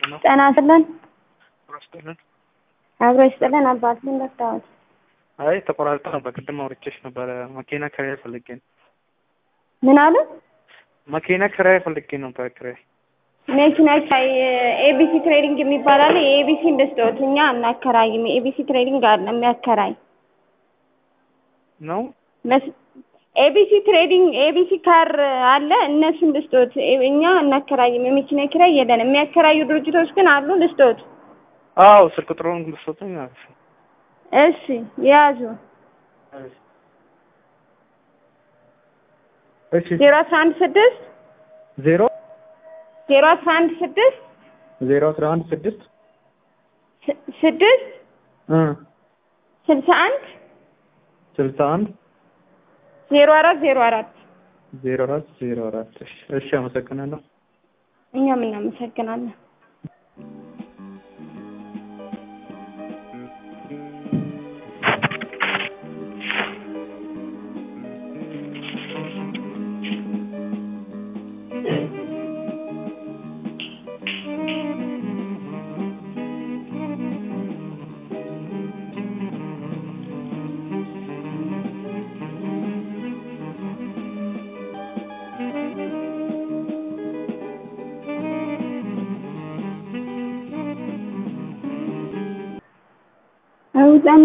ነው ጤና ይስጥልን። ረስጥልን አብሮ ይስጥልን። አባትህን ረዳሁት። አይ ተቆራርጦ ነበር። ቅድም አውርቼሽ ነበረ። መኪና ኪራይ ፈልጌ ነው። ምን አሉ? መኪና ኪራይ ፈልጌ ነበር። ኪራይ መኪና ኪራይ ኤቢሲ ትሬዲንግ የሚባል አለ። የኤቢሲ እንደስጠት እኛ አናከራይም። የኤቢሲ ትሬዲንግ አለ የሚያከራይ ነው። ኤቢሲ ትሬዲንግ ኤቢሲ ካር አለ። እነሱን ልስጦት። እኛ አናከራይም። የመኪና ኪራይ የለንም። የሚያከራዩ ድርጅቶች ግን አሉ። ልስጦት። አዎ ስልክ ቁጥሩን ብትሰጡኝ ማለት ነው። እሺ ያዙ። እሺ ዜሮ አስራ አንድ ስድስት ዜሮ ዜሮ አስራ አንድ ስድስት ዜሮ አስራ አንድ ስድስት ስ- ስድስት እ ስልሳ አንድ ስልሳ አንድ ዜሮ አራት ዜሮ አራት ዜሮ አራት ዜሮ አራት እሺ እሺ አመሰግናለሁ። እኛም እናመሰግናለን። አውጣን